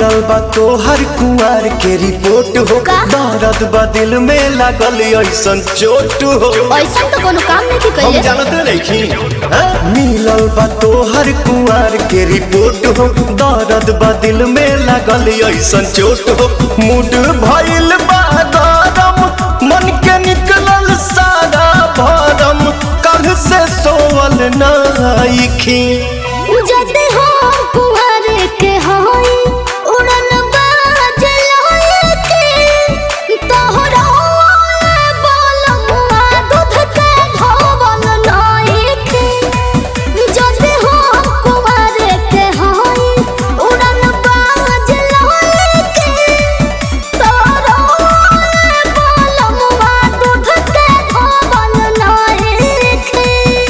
मिलल बा तोहर कुआर के रिपोर्ट हो का? दर्द बा दिल में लागल ऐसन चोट हो ऐसा तो कोनो काम नहीं हम कइले जानते नहीं मिलल बा तोहर कुआर के रिपोर्ट हो दर्द बा दिल में लागल ऐसन चोट हो मूड भइल बा गरम मन के निकलल सारा भरम कल से सोवल नाइखी जदे हो कुंवर के होई उड़न बाज लोए के तोहरा बोलमुआ दूध के धोवल नाई के जदे हो कुंवर के होई उड़न बाज लोए के तोहरा बोलमुआ दूध के धोवल नाई के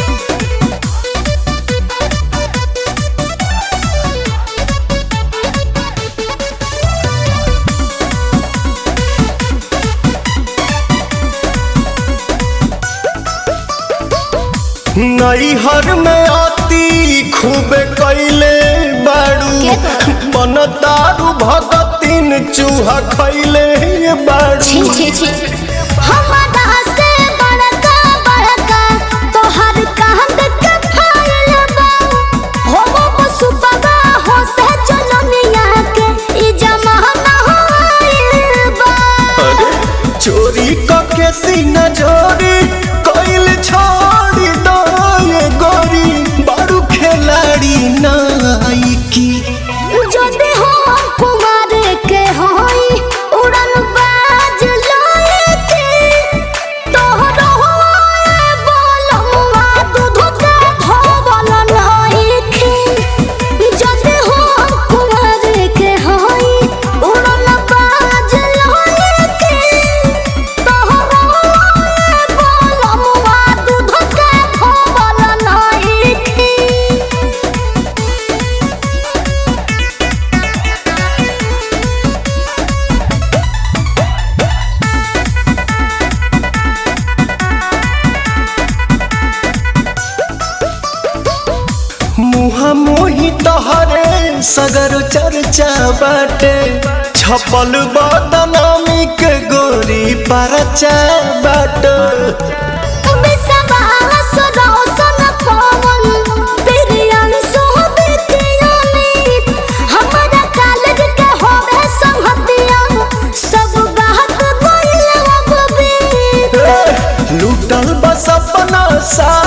नैहर में आती खूबे कैले बाड़ू के तो? मन दारू भगतिन चूहा खैले बाड़ू छी छी छी हमारा से बड़का बड़का तोहर कांद के फाइल बा हो वो पशु बगा हो से चलनिया के ई जमाना होइल बा अरे चोरी कके सीना चोरी कैल छोड़ी दो ये गोरी बाड़ू खिलाड़ी नाइकी जदे हो कुमार के होई उड़न बाज लोए के तोहरो बोलमुआ दूध के धोवल नाई के जदे हो कुमार के होई उड़न बाज लोए के तोहरो बोलमुआ दूध के धोवल नाई के मुहा मोही तहरे सगर चर्चा बाटे छपल बदनामी के गोरी परचा बाटे लूटल बस अपना सा